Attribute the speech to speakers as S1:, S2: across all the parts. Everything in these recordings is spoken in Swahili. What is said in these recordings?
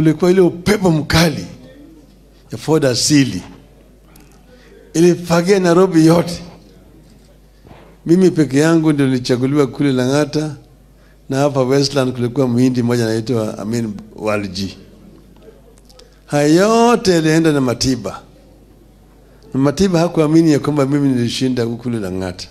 S1: kulikuwa ile upepo mkali ya Ford asili ilifagia Nairobi yote. Mimi peke yangu ndio nilichaguliwa kule Lang'ata, na hapa Westland kulikuwa mhindi mmoja anaitwa Amin Walji. Haya yote yalienda na Matiba, na Matiba hakuamini ya kwamba mimi nilishinda huku kule Lang'ata.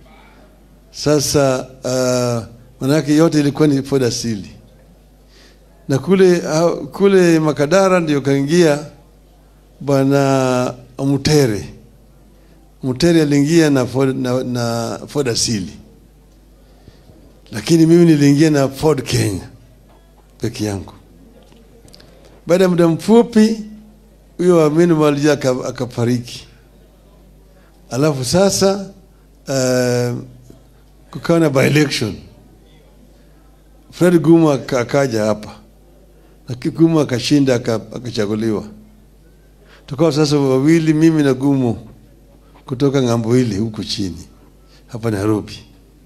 S1: Sasa uh, manake yote ilikuwa ni Ford asili, na kule uh, kule Makadara ndio kaingia bwana Mutere. Mutere aliingia na Ford, na, na Ford asili, lakini mimi niliingia na Ford Kenya peke yangu. Baada ya muda mfupi, huyo Amin Mwalija aka- akafariki, alafu sasa uh, kukawa na by election. Fred Gumu aka- akaja hapa, lakini Gumu akashinda aka- akachaguliwa. Tukawa sasa wawili, mimi na Gumu kutoka ng'ambo hili huku chini hapa Nairobi.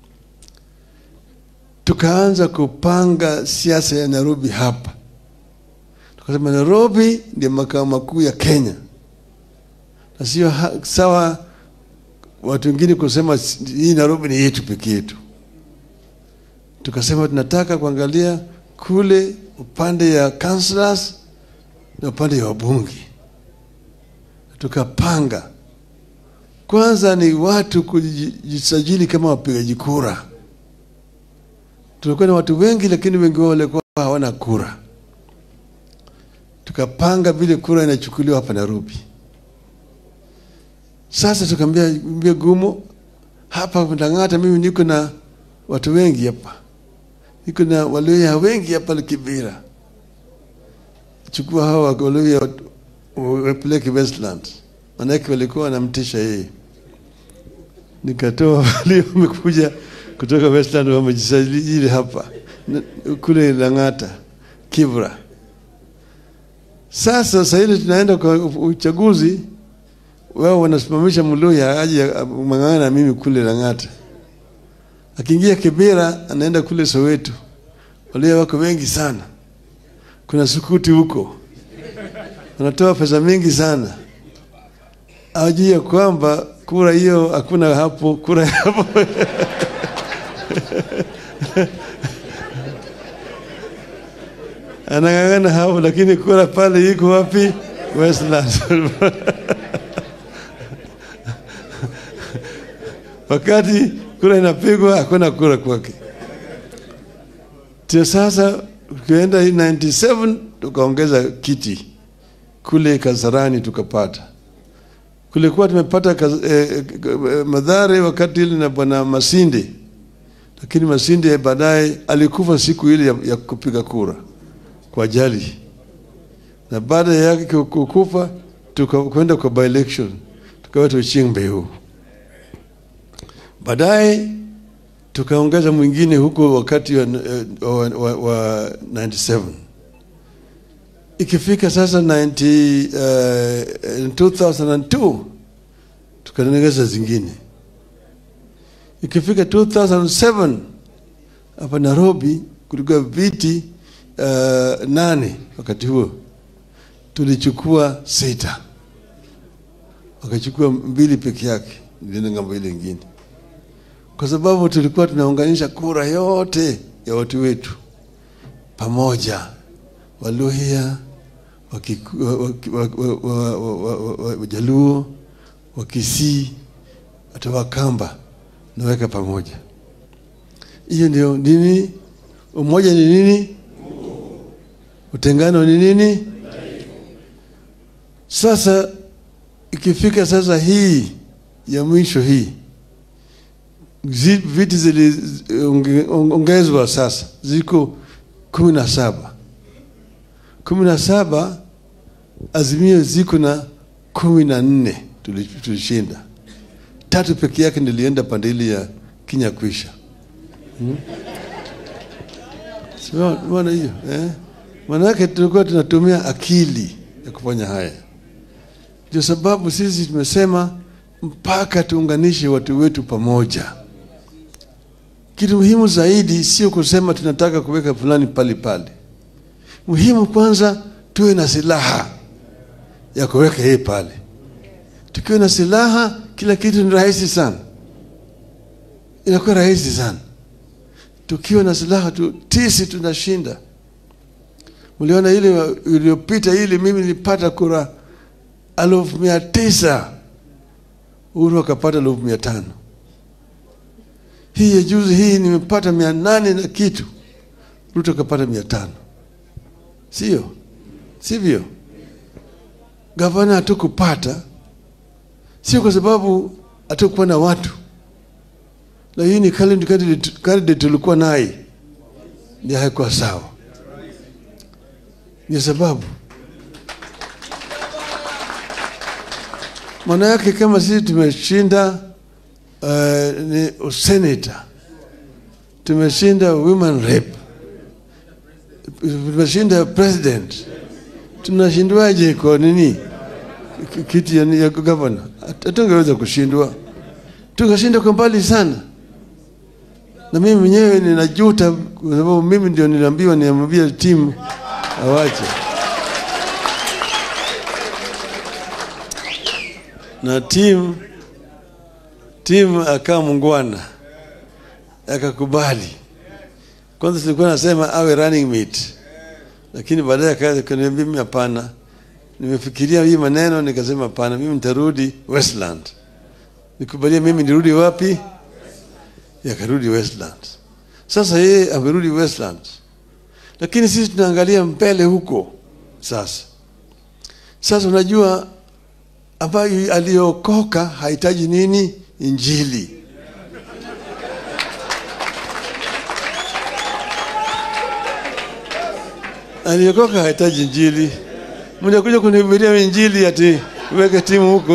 S1: Tukaanza kupanga siasa ya Nairobi hapa, tukasema Nairobi ndio makao makuu ya Kenya, na sio ha- sawa watu wengine kusema s- hii Nairobi ni yetu peke yetu. Tukasema tunataka kuangalia kule upande ya councillors na upande ya wabunge. Tukapanga kwanza ni watu kujisajili kama wapigaji kura. Tulikuwa na watu wengi, lakini wengi wao walikuwa hawana kura. Tukapanga vile kura inachukuliwa hapa Nairobi. Sasa tukaambia mbia Gumo, hapa Lang'ata mimi niko na watu wengi hapa, niko na Waluhya wengi hapa Kibera, chukua hawa Waluhya wapeleke Westland, manake walikuwa wanamtisha yeye. Nikatoa wale wamekuja kutoka Westland wamejisajili hapa na- kule Lang'ata, Kibra. Sasa sasa hivi tunaenda kwa uchaguzi, wao wanasimamisha Mluhya aje mang'ana na mimi kule Lang'ata. Akiingia Kibera anaenda kule Soweto, Waluhya wako wengi sana, kuna sukuti huko, wanatoa pesa mingi sana ajui ya kwamba kura hiyo hakuna hapo, kura hapo anang'ang'ana hapo, lakini kura pale iko wapi? Westland. Wakati kura inapigwa hakuna kura kwake. Tio sasa tukienda hii 97 tukaongeza kiti kule Kasarani tukapata kulikuwa tumepata kaz, eh, eh, madhare wakati ile na bwana Masinde, lakini Masinde baadaye alikufa siku ile ya, ya kupiga kura kwa ajali, na baada yake ku- kukufa tukakwenda kwa by election tukaweta Ochieng Mbeu. Baadaye tukaongeza mwingine huko wakati wa, eh, wa, wa, wa 97 ikifika sasa 90, uh, 2002 tukaongeza zingine. Ikifika 2007 hapa Nairobi kulikuwa viti uh, nane wakati huo, tulichukua sita, wakachukua mbili peke yake, nilienda ngambo ile ingine, kwa sababu tulikuwa tunaunganisha kura yote ya watu wetu pamoja Waluhya, Wakiku- wa- wa- wa- wa- wa- wa- wa- wa- Wajaluo, Wakisii, hata Wakamba naweka pamoja. Hiyo ndio nini? Umoja ni nini? Utengano ni nini? Sasa ikifika sasa hii ya mwisho hii zi- viti ziliongezwa sasa ziko kumi na saba kumi na saba azimio ziko na kumi na nne tuli- tulishinda tatu peke yake nilienda pande ile ya Kinyakwisha hmm? Siona hiyo eh? Manake tulikuwa tunatumia akili ya kufanya haya. Ndio sababu sisi tumesema mpaka tuunganishe watu wetu pamoja. Kitu muhimu zaidi sio kusema tunataka kuweka fulani pale pale. Muhimu kwanza tuwe na silaha ya kuweka yeye pale. Tukiwa na silaha, kila kitu ni rahisi sana, inakuwa rahisi sana. Tukiwa na silaha tu, tisi tunashinda. Mliona ile iliyopita, ile mimi nilipata kura elfu mia tisa Uhuru akapata elfu mia tano Hii ya juzi hii nimepata mia nane na kitu, Ruto akapata mia tano Sio sivyo? Gavana hatukupata, sio kwa sababu hatukuwa na watu, lakini candidate tulikuwa naye ndio haikuwa sawa, ndio sababu maana yake kama sisi tumeshinda uh, ni senator, tumeshinda women rep, tumeshinda president, tunashindwaje kwa nini kiti ya, ya gavana? Hatungeweza kushindwa, tukashinda kwa mbali sana. Na mimi mwenyewe ninajuta kwa sababu mimi ndio niliambiwa niambie timu awache na timu timu akawa mungwana akakubali. Kwanza tulikuwa nasema awe running mate, lakini baadaye akaniambia mimi hapana, nimefikiria hii maneno nikasema hapana, mimi nitarudi Westland. Nikubalia mimi nirudi wapi? Yakarudi Westland. Sasa yeye amerudi Westland, lakini sisi tunaangalia mbele huko. Sasa sasa unajua ambayo aliokoka hahitaji nini? Injili. Aliokoka hahitaji injili. Mnakuja kunihubiria injili ati weke timu huko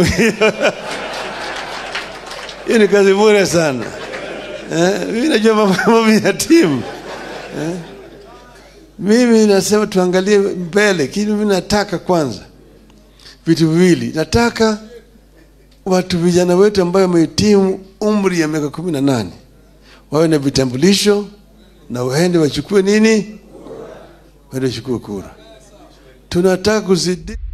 S1: hiyo ni kazi bure sana. Eh, mimi najua mambo ya timu eh. Mimi nasema tuangalie mbele, lakini mimi nataka kwanza vitu viwili. Nataka watu vijana wetu ambayo wamehitimu umri ya miaka kumi na nane wawe na vitambulisho na waende wachukue nini, waende wachukue kura. Tunataka kuzidi